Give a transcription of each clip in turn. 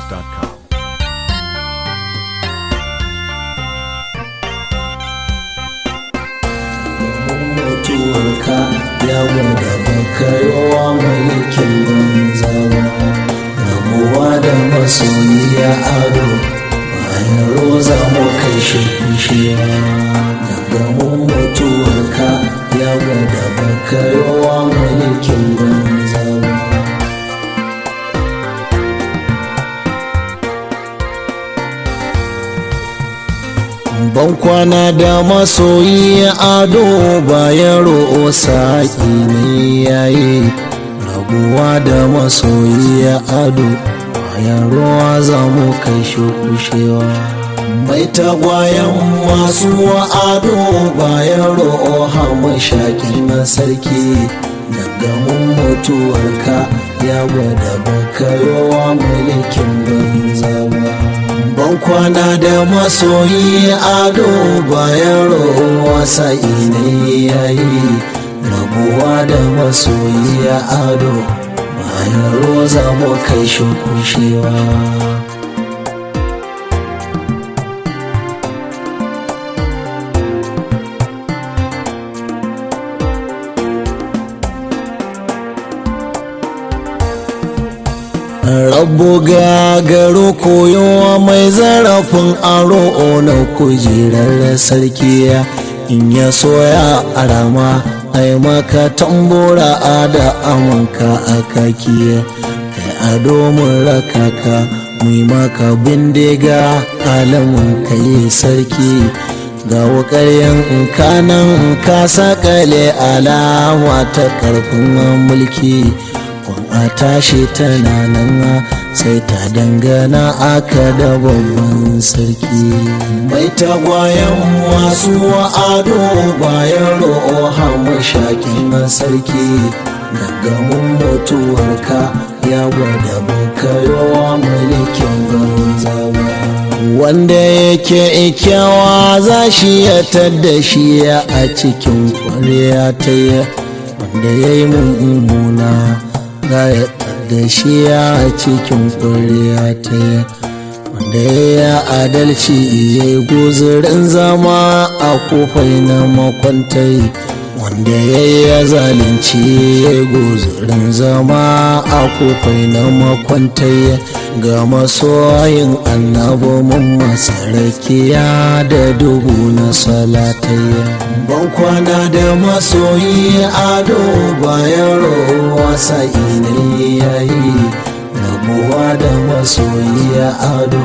NigerPhoenix.com. mutuwarka ya gwada baka yawa mulkin banza ba rabuwa da masoyiya ado bayan roza mu kai shi kushewa daga mun mutuwarka ya gwada baka yawa mulkin banza ba ban kwana da masoyi ado bayan ro'o saƙi ne yayi rabuwa da masoyi ado bayan ruwa za mu kai shi kushewa mai tagwayen masu ado bayan ro'o hamu shaƙi na sarki daga mun mutuwarka ya gwada baka yawa mulkin banza ba ban kwana da masoyi ado bayan rowa sa'i ne yayi rabuwa da masoyi ado bayan roza mu kai shi kushewa rabu gagaro koyowa mai zarafin aro na kujerar sarki in ya soya a rama ai maka tambora a da amanka a kaki kai ado mun rakaka mu maka bindiga alamun kai sarki ga wukaryen kanan ka sakale alama ta karfin mulki a tashi tana nan sai ta dangana aka da babban sarki mai tagwayen masu ado bayan ro'o hamu shakin sarki daga mun mutuwarka ya gwada baka yawa mulkin banza ba wanda yake ikyawa za shi ya tadda shi a cikin kwarya ta wanda ya yi mummuna gaya da shi ya cikin ƙuriya ta wanda ya adalci ya yi guzurin zama a kofai na makwantai wanda ya yi zalunci ya yi guzurin zama a kofai na makwantai ga masoyin annabi mun masarakiya da dubu na salatayya ban kwana da masoyi ado bayan rowa sa'i ne yayi rabuwa da masoyi ado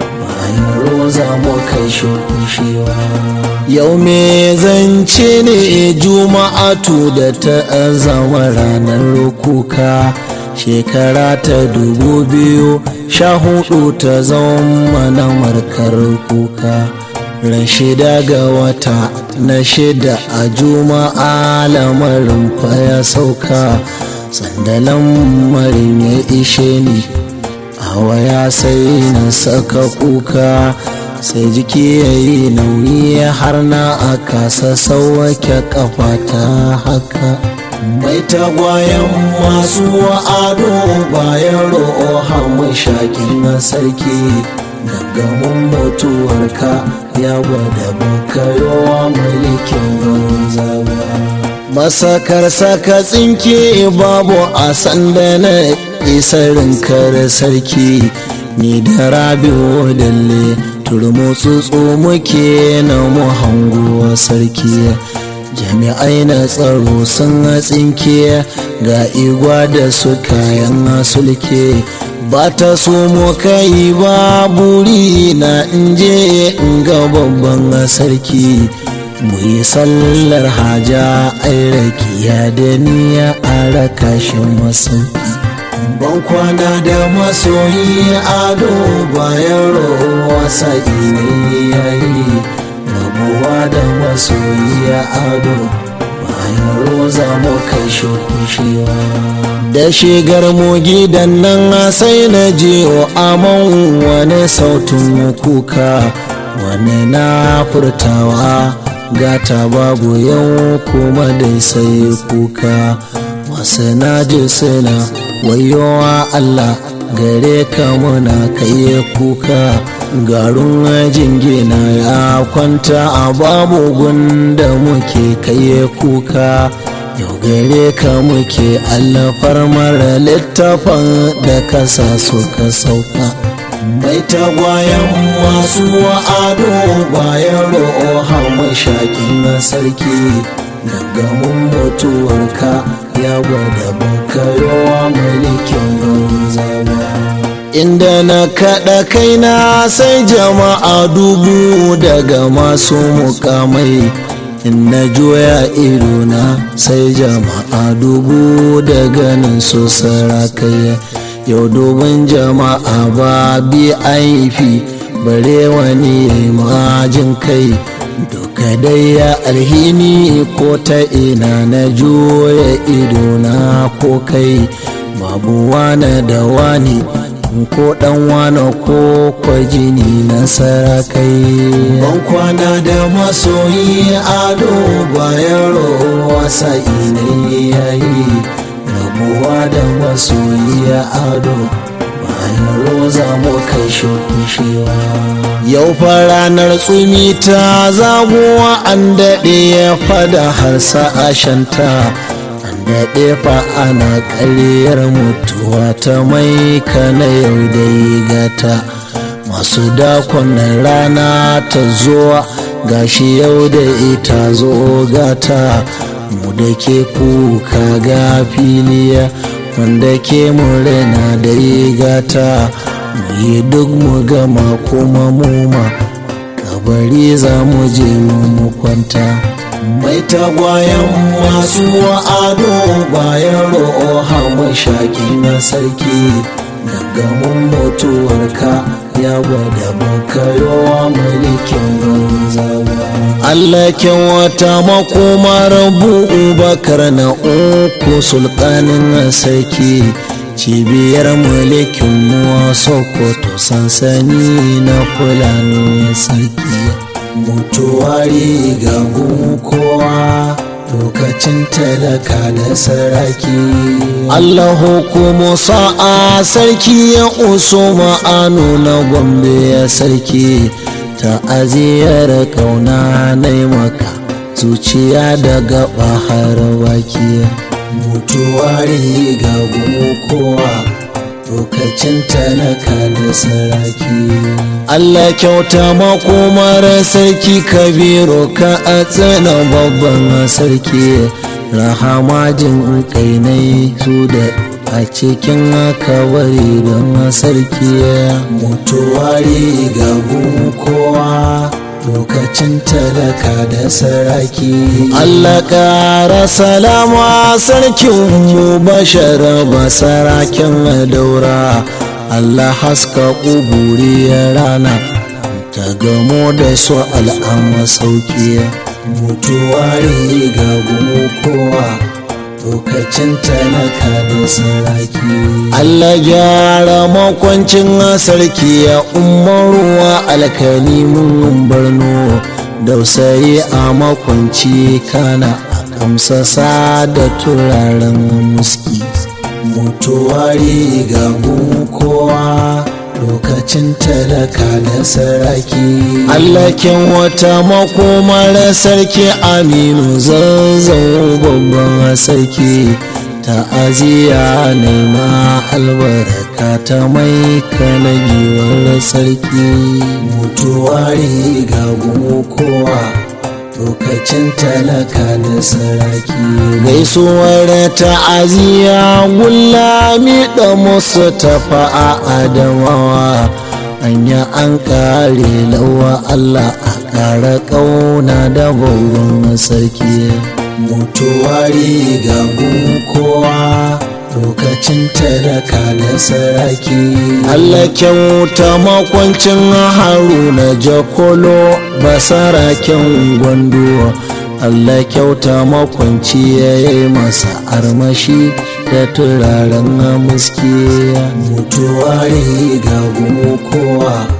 bayan roza mu kai shukushewa yau me zance ne juma'atu da ta zama ranar kuka shekara ta dubu biyu sha hudu ta zama na markar kuka ran shida ga wata na shida a juma'a lamarin ya sauka sandalan marin ya ishe ni a waya sai na saka kuka sai jiki ya yi nauyi har na a kasa sauwake kafa ta haka mai tagwayen masu ado bayan ro'o hamu shakin na sarki daga mun mutuwarka ya gwada baka yawa mulkin banza ba masakar saka tsinke babu a sanda na isarin kare sarki ni da rabi'u dalle turmo tsutsu muke na mu hanguwa sarki jami'ai na tsaro sun tsinke ga igwa da su kayan sulke ba ta so mu kai ba buri na inje in ga babban sarki mu yi sallar haja ai rakiya da niya a raka shi masauki ban kwana da masoyi ado bayan rowa sa'i ne yayi rabuwa da masoyi ado bayan roza mu kai shukushewa da shigar mu gidan nan sai na je aman wani sautin kuka wani na furtawa gata babu yau kuma dai sai kuka wasu na ji suna wayowa Allah gare ka muna kai kuka garin jingina ya kwanta a babu gunda muke kai kuka yau gare ka muke allafar mara littafin da kasa suka sauka mai tagwayen masu ado bayan ro'o mashakin sarki gaggamin mutuwarka ya gwada bakayowa mulkin banzawa inda na kaɗa kaina sai jama'a dubu daga masu mukamai in na juya idona sai jama'a dubu da ganin su sarakai yau dubin jama'a ba bi aifi bare wani majin kai duka dai ya alhini ko ta ina na juya idona ko kai babu wane da wani ko dan wane ko kwajini na sarakai ban kwana da masoyi ado bayan rowa sa'i ne yayi rabuwa da masoyi ado bayan roza mu kai shokushewa yau fa ranar tsumi ta zabuwa an daɗe ya fada har sa'ashanta daɗe fa ana ƙaryar mutuwa ta mai kana yau da gata masu dakon rana ta zuwa gashi yau da ita zo gata mu da ke kuka ga filiya wanda ke murna da gata mu yi duk mu gama kuma muma kabari za mu je mu kwanta mai tagwayen masu ado bayan ro'o hamashaki na sarki gaggamin mutuwarka ya gwada bakayowa mulkin banzawa Allah wata makomar bakar na uku sultanin sarki cibiyar mulkin mu sokoto sansani na fulani sarki mutuwari ga kowa lokacin talaka da saraki Allah hukumu sa'a sarki ya uso ma'anu na gombe ya sarki ta'aziyar kauna na maka zuciya da gaba har baki mutuwari ga kowa lokacin talaka da saraki Allah kyauta makomar sarki kabiru ka a tsana babban sarki rahama jin kainai su da a cikin kawari don sarki mutuwari ga kowa lokacin talaka da saraki Allah ƙara salama sarkin mu bashar ba sarakin daura Allah haska ƙuburi rana ta gamo da su al'amma sauki mutuwari ga kowa lokacin talaka da saraki Allah gyara makwancin sarki ya umaruwa alkali mun barno dausayi a makwanci kana a kamsasa da turaren muski mutuwari ga kowa lokacin talaka da saraki allakin wata makomar sarki aminu zazzau babban sarki ta'aziyya nema albarka ta mai kana giwar sarki mutuwari ga kowa lokacin talaka da saraki gaisuwar ta'aziyya gullami da musu tafa a adamawa anya an kare lawa Allah a kara kauna da baurin sarki mutuwari ga kowa lokacin talaka da saraki Allah kyauta makwancin haruna jakolo basaraken gwando Allah kyauta makwanci ya yi masa armashi da turaren muski mutuwari ga kowa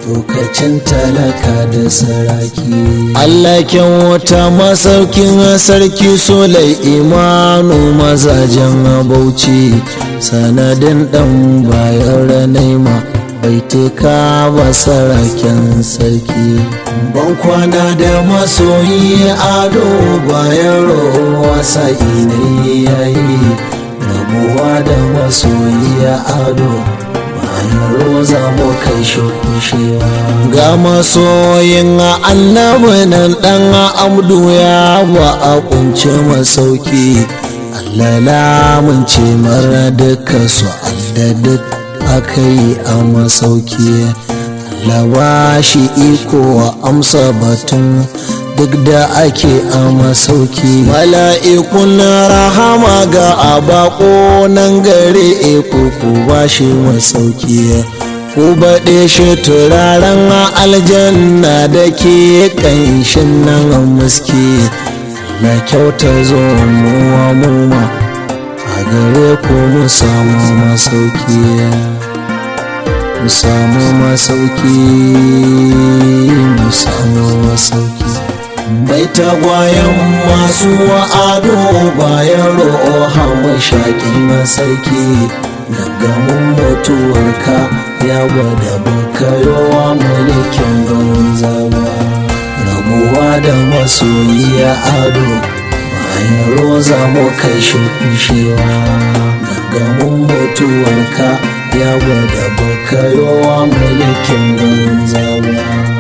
lokacin talaka da saraki Allah kyan wata masaukin sarki solai imanu mazajen bauchi sanadin dan bayan ranaima baituka ba saraken sarki ban kwana da masoyi ado bayan rowa sa'i ne yayi rabuwa da masoyi ado bayan roza mu kai shukushewa ga masoyin annabi nan dan amdu ya ba a kunce masauki Allah lamunce mara duka su Allah duk aka yi a masauki Allah shi iko wa amsa batun duk da ake a masauki mala'ikun rahama ga abako nan gare eko ku ba shi masauki ku baɗe shi turaren aljanna da ke ƙanshin nan muski na kyauta zo muwa muma a gare ku mu samu masauki mu samu masauki mu samu masauki bai tagwayen masu wa'ado bayan ro'o mashakin masarki daga mun mutuwarka ya gwada bakayowa mulkin banza ba rabuwa da masoyi ya ado bayan roza mu kai shukushewa daga mun mutuwarka ya gwada bakayowa mulkin banza ba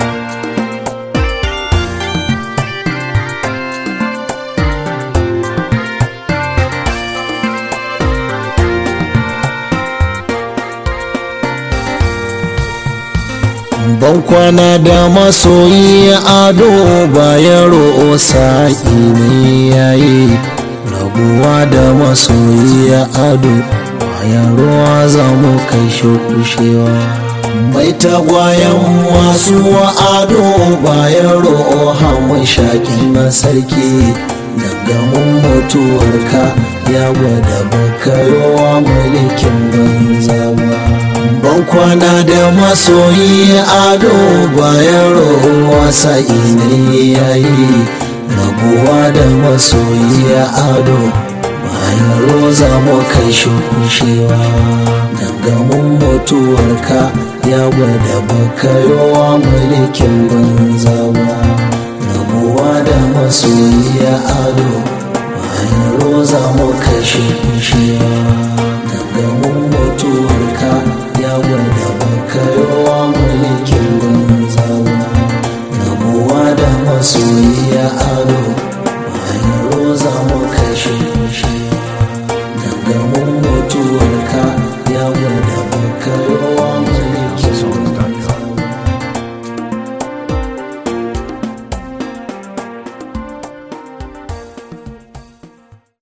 ban kwana da masoyi ado bayan ro'o sa'i ne yayi rabuwa da masoyi ado bayan ruwa za mu kai shukushewa mai tagwayen masu ado bayan ro'o hamun shakin na sarki daga mun mutuwarka ya gwada bakarowa mulkin banza ba ban kwana da masoyi ado bayan rowa sa'i ne yayi rabuwa da masoyi ado bayan roza mu kai shukushewa daga mun mutuwarka ya gwada bakarowa mulkin banza ba rabuwa da masoyi ado bayan roza mu kai shukushewa